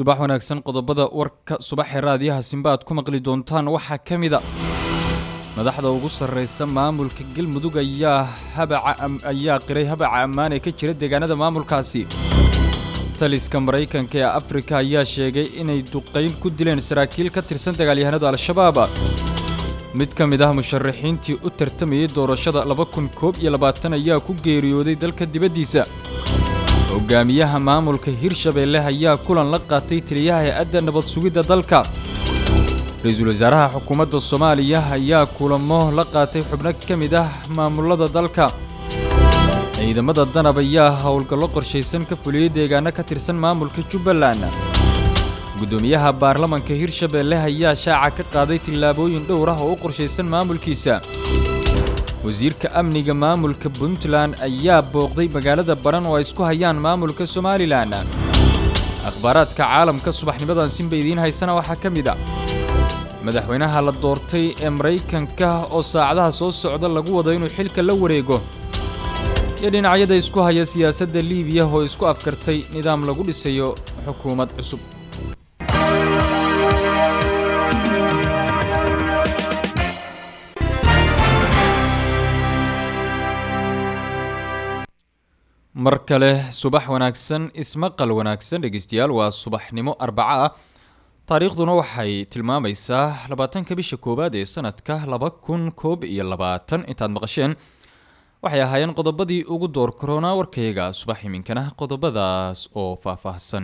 subax wanaagsan qodobada warka subaxee raadiyaha simba aad ku maqli doontaan waxaa ka mid a madaxda ugu sarreysa maamulka galmudug ayaa habaca ayaa qiray habaca ammaan ee ka jira deegaanada maamulkaasi taliska maraykanka ee afrika ayaa sheegay inay duqayn ku dileen saraakiil ka tirsan dagaalyahanada al-shabaab mid ka mid ah musharaxiintii u tartamayay doorashada laba kun koob iyo labaatan ayaa ku geeriyooday dalka dibaddiisa hogaamiyaha maamulka hirshabeelle ayaa kulan la qaatay taliyaha hay-adda nabad sugidda dalka ra-iisul wasaaraha xukuumadda soomaaliya ayaa kulamo la qaatay xubno ka mid ah maamulada dalka ciidamada danab ayaa howlgallo qorshaysan ka fuliyey deegaano ka tirsan maamulka jubbaland guddoomiyaha baarlamanka hirshabeelle ayaa shaaca ka qaaday tillaabooyin dhowr ah oo u qorshaysan maamulkiisa wasiirka amniga maamulka puntland ayaa booqday magaalada baran oo ay isku hayaan maamulka somalilan akhbaaraadka caalamka subaxnimadan sinba idiin haysana waxaa ka mid a madaxweynaha la doortay ee maraykanka oo saacadaha soo socda lagu wado inuu xilka la wareego iyo dhinacyada isku haya siyaasadda liibiya oo isku afkartay nidaam lagu dhisayo xukuumad cusub mar kale subax wanaagsan ismaqal wanaagsan dhegeystayaal waa subaxnimo arbaco ah taariikhduna waxay tilmaamaysaa labaatanka bisha koowaad ee sanadka laba kun koob iyo labaatan intaad maqasheen waxay ahaayeen qodobadii ugu door karoonaa warkayga subax iminkana qodobadaas oo faahfaahsan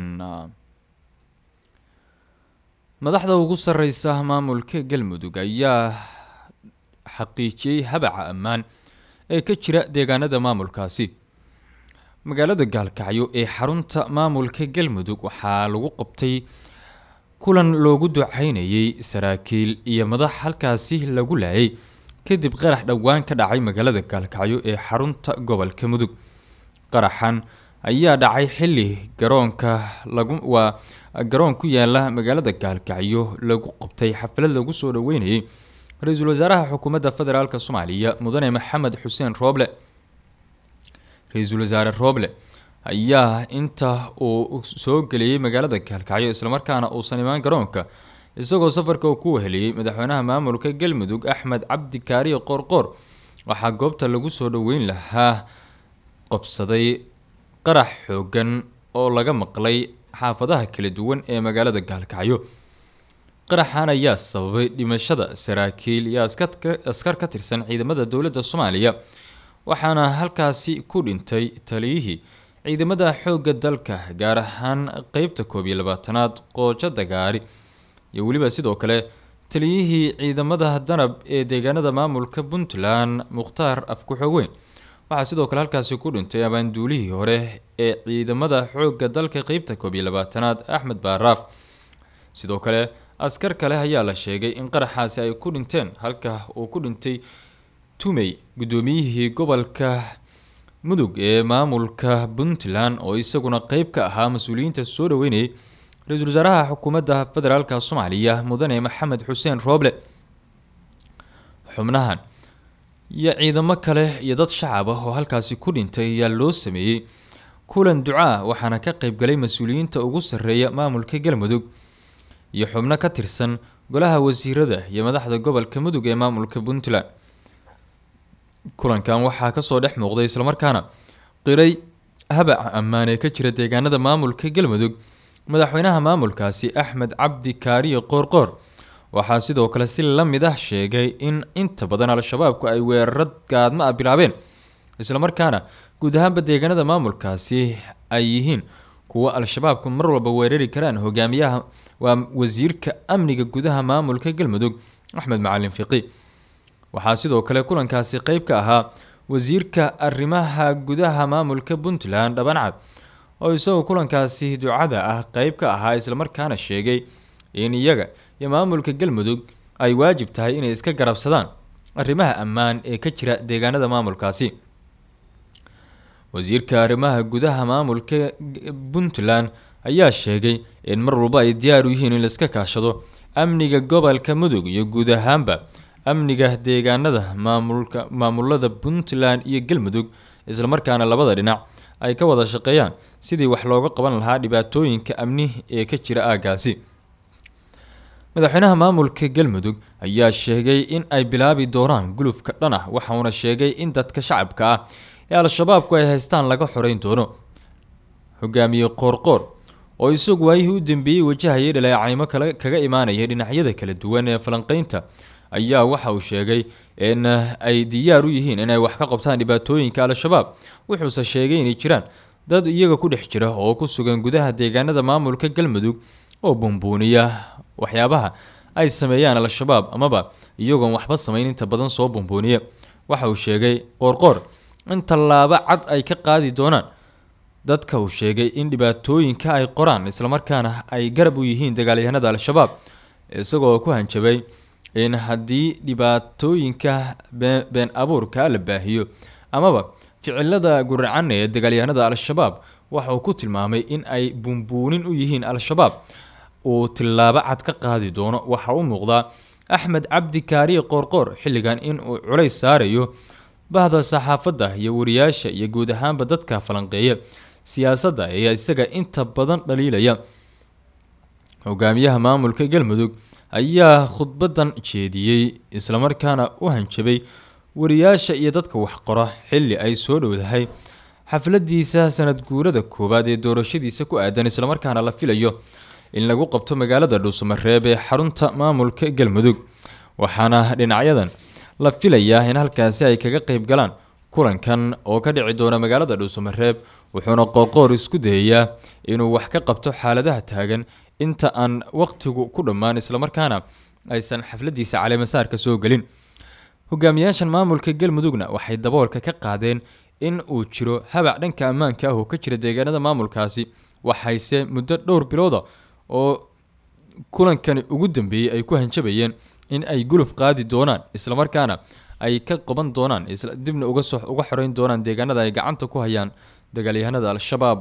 madaxda ugu sareysa maamulka galmudug ayaa xaqiijiyey habaca ammaan ee ka jira deegaanada maamulkaasi magaalada gaalkacyo ee xarunta maamulka galmudug waxaa lagu qabtay kulan loogu ducaynayay saraakiil iyo madax halkaasi lagu laayay kadib qarax dhowaan ka dhacay magaalada gaalkacyo ee xarunta gobolka mudug qaraxan ayaa dhacay xili garoonka lagu waa garoon ku yaala magaalada gaalkacyo lagu qabtay xaflad lagu soo dhaweynayay ra-iisul wasaaraha xukuumadda federaalk soomaaliya mudane maxamed xuseen rooble ra-iisul wasaare rooble ayaa inta uu soo geliyey magaalada gaalkacyo islamarkaana uusan imaan garoonka isagoo safarka uu ku weheliyey madaxweynaha maamulka galmudug axmed cabdi kaariye qoorqoor waxaa goobta lagu soo dhaweyn lahaa qabsaday qarax xoogan oo laga maqlay xaafadaha kala duwan ee magaalada gaalkacyo qaraxan ayaa sababay dhimashada saraakiil iyo askar ka tirsan ciidamada dowladda soomaaliya waxaana halkaasi ku dhintay taliyihii ciidamada xoogga dalka gaar ahaan qeybta koob iyo labaatanaad qoojo dagaari iyo weliba sidoo kale taliyihii ciidamada danab ee deegaanada maamulka puntland mukhtaar afku-xogeyn waxaa sidoo kale halkaasi ku dhintay abaanduulihii hore ee ciidamada xoogga dalka qeybta koob iyo labaatanaad axmed baaraaf sidoo kale askar kale ayaa la sheegay in qaraxaasi ay ku dhinteen halka uu ku dhintay tumey guddoomiyihii gobolka mudug ee maamulka puntland oo isaguna qeyb ka ahaa mas-uuliyiinta soo dhaweynayay ra-iisul wasaaraha xukuumadda federaalk soomaaliya mudane maxamed xuseen rooble xubnahan iyo ciidamo kale iyo dad shacab ah oo halkaasi ku dhintay ayaa loo sameeyey kulan ducaa waxaana ka qeybgalay mas-uuliyiinta ugu sarreeya maamulka galmudug iyo xubno ka tirsan golaha wasiirada iyo madaxda gobolka mudug ee maamulka puntland kulankan waxaa kasoo dhex muuqday islamarkaana qiray habaca ammaan ee ka jira deegaanada maamulka galmudug madaxweynaha maamulkaasi axmed cabdi kaariye qoorqoor waxaa sidoo kale si la mid ah sheegay in inta badan al-shabaabku ay weeraro gaadma ah bilaabeen islamarkaana guud ahaanba deegaanada maamulkaasi ay yihiin kuwo al-shabaabku mar walba weerari karaan hogaamiyaha waa wasiirka amniga gudaha maamulka galmudug axmed macalin fiqi waxaa sidoo kale kulankaasi qeyb ka ahaa wasiirka arrimaha gudaha maamulka puntland dhabancad oo isagoo kulankaasi ducada ah qeyb ka ahaa islamarkaana sheegay in iyaga iyo maamulka galmudug ay waajib tahay inay iska garabsadaan arrimaha ammaan ee ka jira deegaanada maamulkaasi wasiirka arrimaha gudaha maamulka puntland ayaa sheegay in mar walba ay diyaar u yihiin in laiska kaashado amniga gobolka mudug iyo guud ahaanba amniga deegaanada maamulka maamulada puntland iyo galmudug islamarkaana labada dhinac ay ka wada shaqeeyaan sidii wax looga qaban lahaa dhibaatooyinka amni ee ka jira aaggaasi madaxweynaha maamulka galmudug ayaa sheegay in ay bilaabi doonaan gulufka dhan ah waxauna sheegay in dadka shacabka ah ee al-shabaabku ay haystaan laga xoreyn doono hogaamiye qoorqoor oo isagu waayihii u dambeeyey wajahayay dhaleecaymo kale kaga imaanaya dhinacyada kala duwan ee falanqeynta ayaa waxa uu sheegay in ay diyaar u yihiin inay wax ka qabtaan dhibaatooyinka al-shabaab wuxuuse sheegay inay jiraan dad iyaga ku dhex jira oo ku sugan gudaha deegaanada maamulka galmudug oo bumbuuniya waxyaabaha ay sameeyaan al-shabaab amaba iyagoon waxba samayn inta badan soo bumbuuniya waxa uu sheegay qoorqoor in tallaabo cad ay ka qaadi doonaan dadka uu sheegay in dhibaatooyinka ay qoraan islamarkaana ay garab u yihiin dagaalyahanada al-shabaab isagoo ku hanjabay in haddii dhibaatooyinka been abuurka la baahiyo amaba ficilada guracan ee dagaalyahanada al-shabaab waxa uu ku tilmaamay in ay bumbuunin u yihiin al-shabaab uu tillaabo cad ka qaadi doono waxa u muuqdaa axmed cabdi kaariye qoorqoor xilligan in uu culays saarayo bahda saxaafadda iyo wariyaasha iyo guud ahaanba dadka falanqeeya siyaasadda ee isaga inta badan dhaliilaya hogaamiyaha maamulka galmudug ayaa khudbadan jeediyey islamarkaana u hanjabay wariyaasha iyo dadka waxqora xilli ay soo dhowdahay xafladiisa sanad guurada koowaad ee doorashadiisa ku aadan islamarkaana la filayo in lagu qabto magaalada dhuusamareeb ee xarunta maamulka galmudug waxaana dhinacyadan la filayaa in halkaasi ay kaga qeyb galaan kulankan oo ka dhici doona magaalada dhuusamareeb wuxuuna qoorqoor isku dayayaa inuu wax ka qabto xaaladaha taagan inta aan waqtigu ku dhammaan islamarkaana aysan xafladiisa caleemasaarka soo gelin hogaamiyaashan maamulka galmudugna waxay daboolka ka qaadeen in uu jiro habac dhanka ammaanka ah oo ka jira deegaanada maamulkaasi waxayse muddo dhowr bilooda oo kulankani ugu dambeeyey ay ku hanjabayeen in ay guluf qaadi doonaan islamarkaana ay ka qaban doonaan dibna uga soo uga xoreyn doonaan deegaanada ay gacanta ku hayaan dagaalyahanada al-shabaab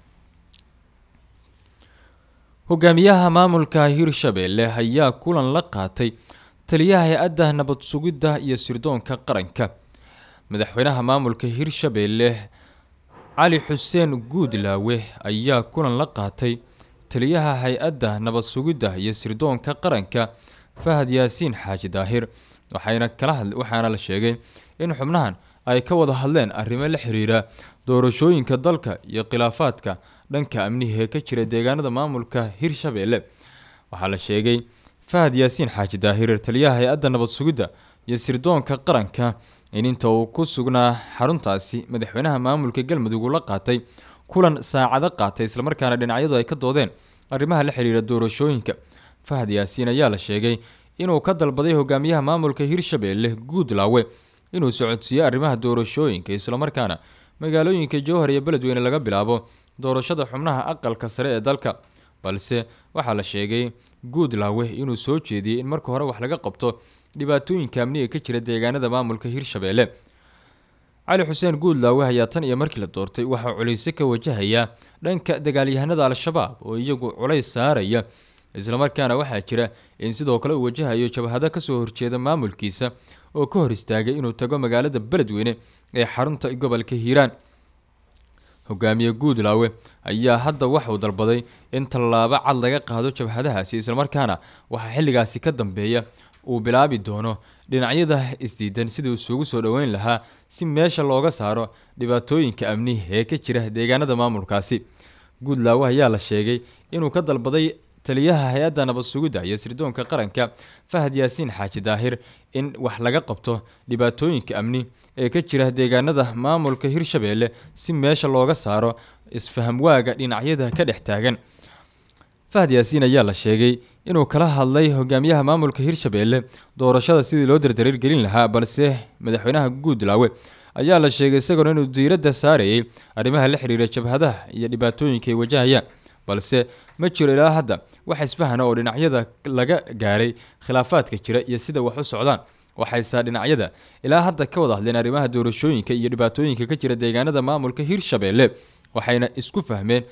hogaamiyaha maamulka hirshabeelle ayaa kulan la qaatay taliyaha hay-adda nabad sugidda iyo sirdoonka qaranka madaxweynaha maamulka hirshabeelle cali xuseen guudlaawe ayaa kulan la qaatay taliyaha hay-adda nabad sugidda iyo sirdoonka qaranka fahad yaasiin xaaji daahir waxayna kala had waxaana la sheegay in xubnahan ay ka wada hadleen arrimo la xiriira doorashooyinka dalka iyo khilaafaadka dhanka amnihi ee ka jira deegaanada maamulka hirshabeelle waxaa la sheegay fahad yaasiin xaaji daahir taliyaha hay-adda nabad sugidda iyo sirdoonka qaranka in inta uu ku sugnaa xaruntaasi madaxweynaha maamulka galmudug uu la qaatay kulan saacado qaatay islamarkaana dhinacyadu ay ka doodeen arrimaha la xiriira doorashooyinka fahad yaasiin ayaa la sheegay inuu ka dalbaday hogaamiyaha maamulka hirshabeelle guudlaawe inuu socodsiiyo arrimaha doorashooyinka islamarkaana magaalooyinka jowhar iyo beledweyne laga bilaabo doorashada xubnaha aqalka sare ee dalka balse waxaa la sheegay guudlaawe inuu soo jeediyey in marka hore wax laga qabto dhibaatooyinka amniga ka jira deegaanada maamulka hirshabeelle cali xuseen guudlaawe ayaa tan iyo markii la doortay waxaa culayse ka wajahaya dhanka dagaalyahanada al-shabaab oo iyagu culays saaraya islamarkaana waxaa jira in sidoo kale uu wajahayo jabhado kasoo horjeeda maamulkiisa oo ka hor istaagay inuu tago magaalada beledweyne ee xarunta gobolka hiiraan hogaamiye guudlaawe ayaa hadda waxauu dalbaday in tallaabo cad laga qaado jabhadahaasi islamarkaana waxaa xilligaasi ka dambeeya uu bilaabi doono dhinacyada isdiidan sidii isugu soo dhoweyn lahaa si meesha looga saaro dhibaatooyinka amni ee ka jira deegaanada maamulkaasi guudlaawe ayaa la sheegay inuu ka dalbaday taliyaha hay-adda nabad sugidda iyo sirdoonka qaranka fahad yaasiin xaaji daahir in wax laga qabto dhibaatooyinka amni ee ka jira deegaanada maamulka hirshabeelle si meesha looga saaro isfahamwaaga dhinacyada ka dhex taagan fahad yaasiin ayaa la sheegay inuu kala hadlay hogaamiyaha maamulka hirshabeelle doorashada sidii loo dardareergelin lahaa balse madaxweynaha guudlaawe ayaa la sheegay isagoona inuu diiradda saarayay arrimaha la xiriira jabhadaha iyo dhibaatooyinka ay wajahayaan balse ma jiro ilaa hadda wax isfahana oo dhinacyada laga gaaray khilaafaadka jira iyo sida wax u socdaan waxayse dhinacyada ilaa hadda ka wada hadleen arrimaha doorashooyinka iyo dhibaatooyinka ka jira deegaanada maamulka hirshabeelle waxayna isku fahmeen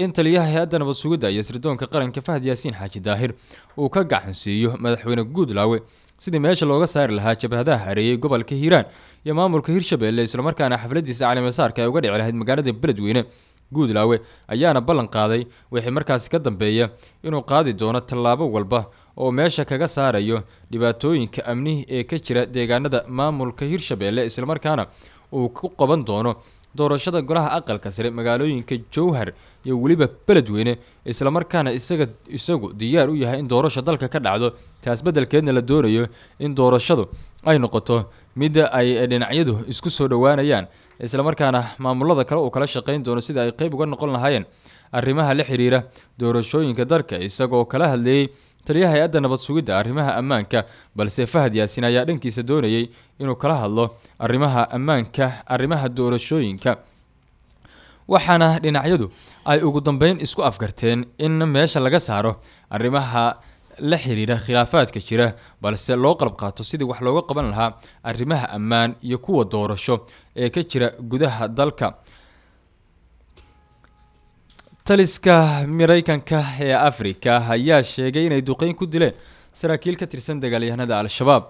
in taliyaha hay-adda nabad sugidda iyo sirdoonka qaranka fahad yaasiin xaaji daahir uu ka gacansiiyo madaxweyne guudlaawe sidii meesha looga saari lahaa jabhadaha hareeyey gobolka hiiraan iyo maamulka hirshabelle islamarkaana xafladiisa calimasaarka ay uga dhici lahayd magaalada beledweyne guudlaawe ayaana ballan qaaday wixii markaasi ka dambeeya inuu qaadi doono tallaabo walba oo meesha kaga saarayo dhibaatooyinka amni ee ka jira deegaanada maamulka hirshabelle islamarkaana uu ku qaban doono doorashada golaha aqalka sare magaalooyinka jowhar iyo weliba beledweyne islamarkaana isaga isagu diyaar u yahay in doorasho dalka ka dhacdo taas beddelkeedna la doonayo in doorashadu ay noqoto midda ay dhinacyadu isku soo dhowaanayaan islamarkaana maamulada kale uu kala shaqayn doono sida ay qeyb uga noqon lahaayeen arrimaha la xiriira doorashooyinka dalka isagoo kala hadleeyey taliyaha hay-adda nabad sugidda arrimaha ammaanka balse fahad yaasin ayaa dhankiisa doonayay inuu kala hadlo arrimaha ammaanka arrimaha doorashooyinka waxaana dhinacyadu ay ugu dambeyn isku afgarteen in meesha laga saaro arrimaha la xiriira khilaafaadka jira balse loo qalab qaato sidii wax looga qaban lahaa arrimaha ammaan iyo kuwa doorasho ee ka jira gudaha dalka taliska mareykanka ee afrika ayaa sheegay inay duqeyn ku dileen saraakiil ka tirsan dagaalyahanada al-shabaab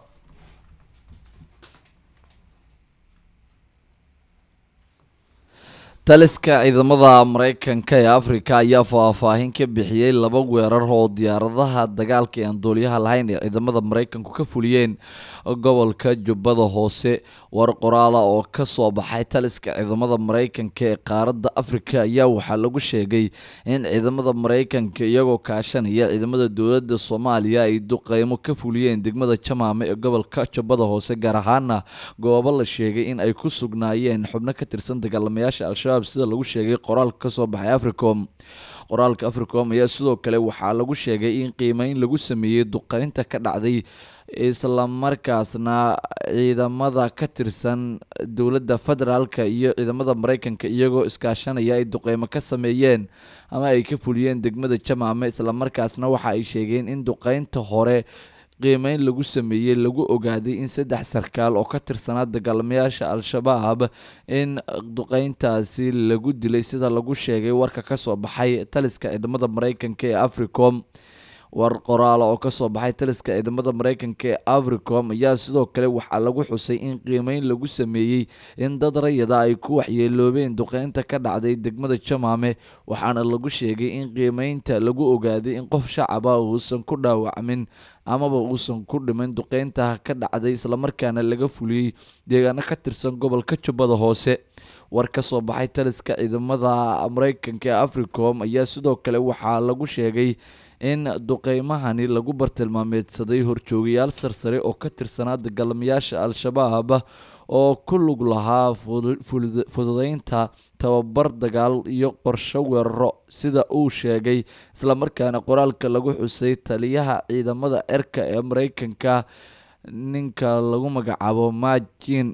taliska ciidamada mareykanka ee afrika ayaa faahfaahin ka bixiyey laba weerar oo diyaaradaha dagaalka aan dooliyaha lahayn ee ciidamada mareykanku ka fuliyeen gobolka jubbada hoose war qoraala oo kasoo baxay taliska ciidamada mareykanka ee qaaradda afrika ayaa waxaa lagu sheegay in ciidamada mareykanka iyagoo kaashanaya ciidamada dowladda soomaaliya ay duqeymo ka fuliyeen degmada jamaame ee gobolka jubbada hoose gaar ahaana goobo la sheegay in ay ku sugnaayeen xubno ka tirsan dagaalamayaasha al-shabaab sida lagu sheegay qoraalka kasoo baxay africom qoraalka africom ayaa sidoo kale waxaa lagu sheegay in qiimeyn lagu sameeyey duqeynta ka dhacday islamarkaasna ciidamada ka tirsan dowladda federaalka iyo ciidamada mareykanka iyagoo iskaashanaya ay duqeymo ka sameeyeen ama ay ka fuliyeen degmada jamaame islamarkaasna waxa ay sheegeen in duqeynta hore qiimeyn lagu sameeyey lagu ogaaday in saddex sarkaal oo ka tirsanaa dagaalamayaasha al-shabaab in duqeyntaasi lagu dilay sida lagu sheegay warka kasoo baxay taliska ciidamada mareykanka ee africom war qoraala oo kasoo baxay taliska ciidamada mareykanka ee africom ayaa sidoo kale waxaa lagu xusay in qiimeyn lagu sameeyey in dad rayada ay ku waxyeeloobeen duqeynta ka dhacday degmada jamaame waxaana lagu sheegay in qiimeynta lagu ogaaday in qof shacaba uusan ku dhaawacmin amaba uusan ku dhimin duqeynta ka dhacday islamarkaana laga fuliyey deegaano ka tirsan gobolka jubbada hoose war kasoo baxay taliska ciidamada mareykanka ee africom ayaa sidoo kale waxaa lagu sheegay in duqeymahani lagu bartilmaameedsaday horjoogayaal sarsare oo ka tirsanaa dagaalamayaasha al-shabaab oo ku lug lahaa fududeynta tababar dagaal iyo qorsho weeraro sida uu sheegay islamarkaana qoraalka lagu xusay taliyaha ciidamada cirka ee mareykanka ninka lagu magacaabo majin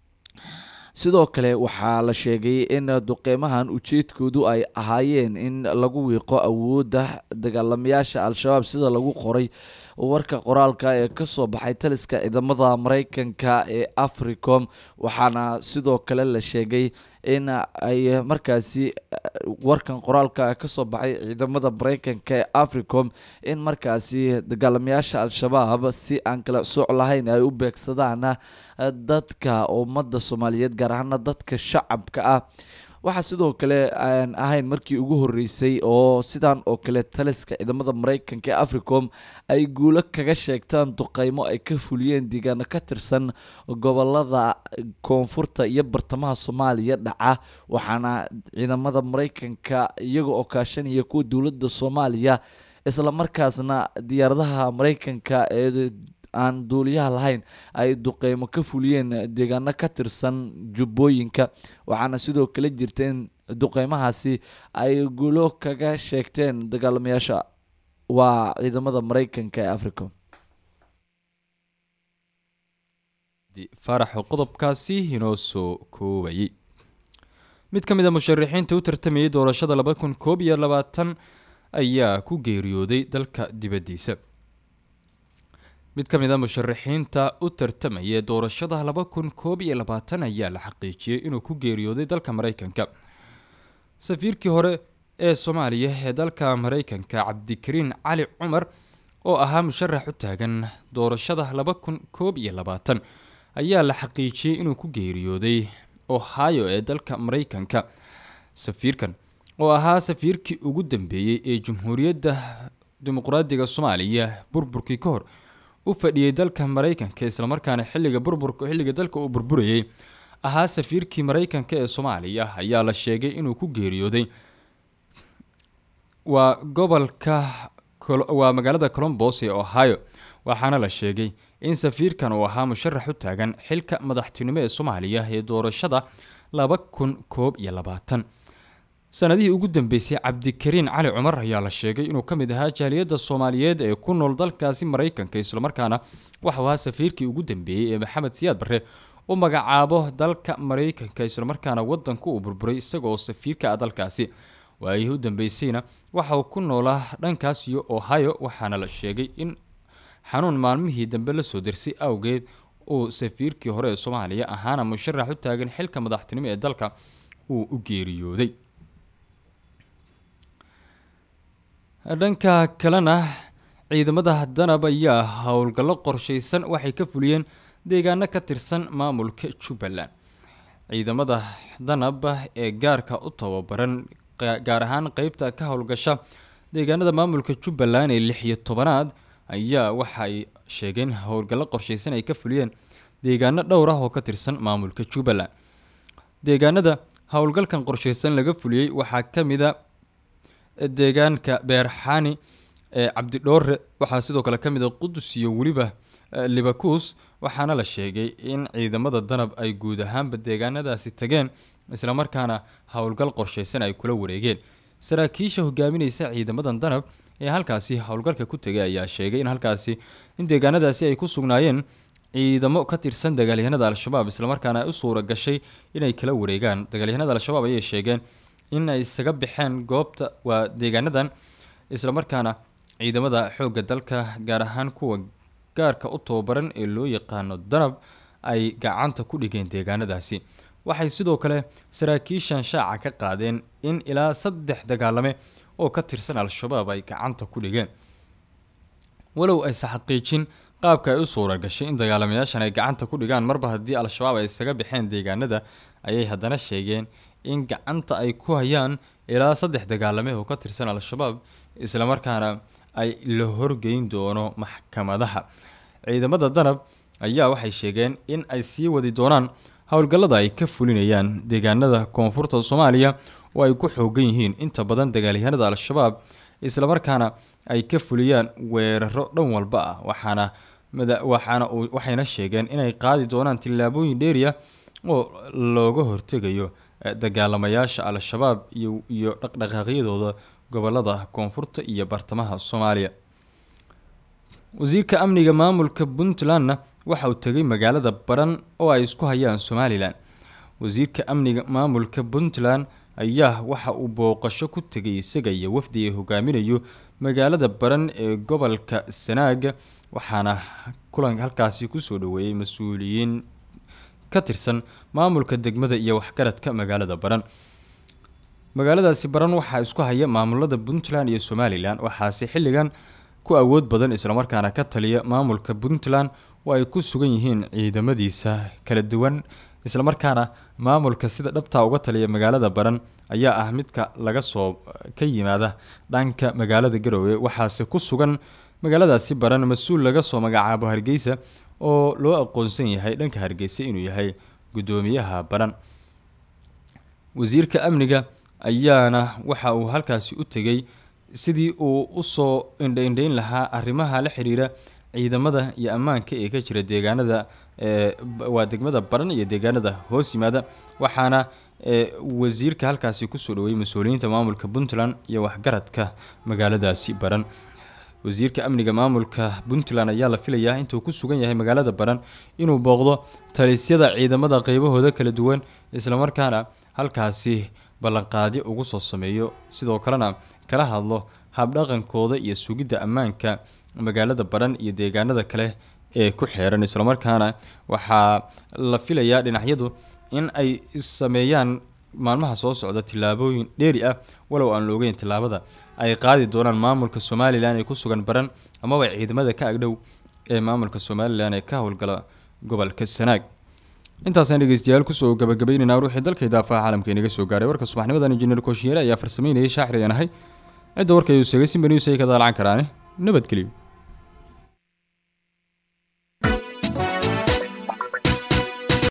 sidoo kale waxaa la sheegay in duqeymahan ujeedkoodu ay ahaayeen in lagu wiiqo awoodda dagaalamayaasha al-shabaab sida lagu qoray warka qoraalka ee kasoo baxay taliska ciidamada mareykanka ee africom waxaana sidoo kale la sheegay in ay markaasi warkan qoraalka kasoo baxay ciidamada mareykanka ee africom in markaasi dagaalamayaasha al-shabaab si aan kala sooc lahayn ay u beegsadaan dadka ummadda soomaaliyeed gaar ahaana dadka shacabka ah waxaa sidoo kale aan ahayn markii ugu horeysay oo sidan oo kale taliska ciidamada mareykanka ee africom ay guulo kaga sheegtaan duqeymo ay ka fuliyeen deegaano ka tirsan gobolada koonfurta iyo bartamaha soomaaliya dhaca waxaana ciidamada mareykanka iyaga oo kaashanaya kuwa dowladda soomaaliya islamarkaasna diyaaradaha mareykanka ee aan duuliyaha lahayn ay duqeymo ka fuliyeen deegaano ka tirsan jubbooyinka waxaana sidoo kale jirta in duqeymahaasi ay guulo kaga sheegteen dagaalamayaasha waa ciidamada mareykanka ee africa faarax qodobkaasi inoo soo koobayay mid ka mid a musharaxiinta u tartamayay doorashada laba kun koob iyo labaatan ayaa ku geeriyooday dalka dibaddiisa mid ka mid a musharaxiinta u tartamaya doorashada laba kun koob iyo labaatan ayaa la xaqiijiyey inuu ku geeriyooday dalka mareykanka safiirkii hore ee soomaaliya ee dalka mareykanka cabdikariin cali cumar oo ahaa musharax u taagan doorashada laba kun koob iyo labaatan ayaa la xaqiijiyey inuu ku geeriyooday ohio ee dalka mareykanka safiirkan oo ahaa safiirkii ugu dambeeyey ee jamhuuriyadda dimuqraadiga soomaaliya burburkii ka hor u fadhiyey dalka mareykanka islamarkaana xilliga burburka xilliga dalka uu burburayey ahaa safiirkii mareykanka ee soomaaliya ayaa la sheegay inuu ku geeriyooday waa gobolka waa magaalada colombos ee ohio waxaana la sheegay in safiirkan uu ahaa musharax u taagan xilka madaxtinimo ee soomaaliya ee doorashada laba kun koob iyo labaatan sanadihii ugu dambeysay cabdikariin cali cumar ayaa la sheegay inuu ka mid ahaa jaaliyadda soomaaliyeed ee ku nool dalkaasi mareykanka islamarkaana waxau ahaa safiirkii ugu dambeeyey ee maxamed siyaad barre u magacaabo dalka mareykanka islamarkaana wadanku uu burburay isagaoo safiirka ah dalkaasi waayihii u dambeysayna waxa uu ku noolaa dhankaas iyo ohio waxaana la sheegay in xanuun maalmihii dambe lasoo dirsay awgeed uu safiirkii hore ee soomaaliya ahaana musharax u taagan xilka madaxtinimo ee dalka uu u geeriyooday dhanka kalena ciidamada danab ayaa howlgallo qorsheysan waxay ka fuliyeen deegaano ka tirsan maamulka jubbaland ciidamada danab ee gaarka u tababaran gaar ahaan qeybta ka howlgasha deegaanada maamulka jubbaland ee lix iyo tobanaad ayaa waxay sheegeen howlgallo qorsheysan ay ka fuliyeen deegaano dhowr ah oo ka tirsan maamulka jubbaland deegaanada howlgalkan qorsheysan laga fuliyey waxaa ka mid a deegaanka beerxaani ee cabdidhoore waxaa sidoo kale ka mid a qudus iyo weliba libakuus waxaana la sheegay in ciidamada danab ay guud ahaanba deegaanadaasi tageen islamarkaana howlgal qorsheysan ay kula wareegeen saraakiisha hogaamineysa ciidamadan danab ee halkaasi howlgalka ku tegay ayaa sheegay in halkaasi in deegaanadaasi ay ku sugnaayeen ciidamo ka tirsan dagaalyahanada al-shabaab islamarkaana ay u suura gashay inay kala wareegaan dagaalyahanada al-shabaab ayay sheegeen in ay isaga baxeen goobta waa deegaanadan islamarkaana ciidamada xoogga dalka gaar ahaan kuwa gaarka u tababaran ee loo yaqaano danab ay gacanta ku dhigeen deegaanadaasi waxay sidoo kale saraakiishan shaaca ka qaadeen in ilaa saddex dagaalame oo ka tirsan al-shabaab ay gacanta ku dhigeen walow aysa xaqiijin qaabka ay u suura gashay in dagaalamayaashan ay gacanta ku dhigaan marba haddii al-shabaab ay isaga baxeen deegaanada ayay haddana sheegeen in gacanta ay ku hayaan ilaa saddex dagaalame oo ka tirsan al-shabaab islamarkaana ay la horgeyn doono maxkamadaha ciidamada danab ayaa waxay sheegeen in ay sii wadi doonaan howlgallada ay ka fulinayaan deegaanada koonfurta soomaaliya oo ay ku xoogan yihiin inta badan dagaalyahanada al-shabaab islamarkaana ay ka fuliyaan weeraro dhan walba ah waxaana waxaana waxayna sheegeen inay qaadi doonaan tillaabooyin dheeriya oo looga hortegayo dagaalamayaasha al-shabaab iyo iyo dhaqdhaqaaqyadooda gobolada koonfurta iyo bartamaha soomaaliya wasiirka amniga maamulka puntlandna waxa uu tegay magaalada baran oo ay isku hayaan somalilan wasiirka amniga maamulka puntland ayaa waxa uu booqasho ku tegay isaga iyo wafdi ay hogaaminayo magaalada baran ee gobolka sanaaga waxaana kulan halkaasi kusoo dhaweeyey mas-uuliyiin ka tirsan maamulka degmada iyo waxgaradka magaalada baran magaaladaasi baran waxaa isku haya maamulada puntland iyo somalilan waxaase xilligan ku awood badan islamarkaana ka taliya maamulka puntland oo ay ku sugan yihiin ciidamadiisa kala duwan islamarkaana maamulka sida dhabtaa uga taliya magaalada baran ayaa ah midka laga soo ka yimaada dhanka magaalada garowe waxaase ku sugan magaaladaasi baran mas-uul laga soo magacaabo hargeysa oo loo aqoonsan yahay dhanka hargeysa inuu yahay guddoomiyaha baran wasiirka amniga ayaana waxa uu halkaasi u tegay sidii uu usoo indhaindhayn lahaa arrimaha la xiriira ciidamada iyo ammaanka ee ka jira deegaanada waa degmada baran iyo deegaanada hoos yimaada waxaana wasiirka halkaasi kusoo dhaweeyey mas-uuliyiinta maamulka puntland iyo waxgaradka magaaladaasi baran wasiirka amniga maamulka puntland ayaa la filayaa intuu ku sugan yahay magaalada baran inuu booqdo talisyada ciidamada qeybahooda kala duwan islamarkaana halkaasi ballanqaadyo ugu soo sameeyo sidoo kalena kala hadlo habdhaqankooda iyo sugidda ammaanka magaalada baran iyo deegaanada kale ee ku xeeran islamarkaana waxaa la filayaa dhinacyadu in ay sameeyaan maalmaha soo socda tillaabooyin dheeri ah walow aan loogeyn tillaabada ay qaadi doonaan maamulka somalilan ee ku sugan baran amaba ciidamada ka agdhow ee maamulka somalilan ee ka howlgala gobolka sanaag intaasaan dhegeystayaal kusoo gabagabaynaynaa ruuxii dalka idaafaha caalamka inaga soo gaaray warka subaxnimadan injineer kooshiyeere ayaa farsameynayay shaaxir ayaan ahay cidda warka uu seegay simba news ay ka daalacan karaane nabadgelyo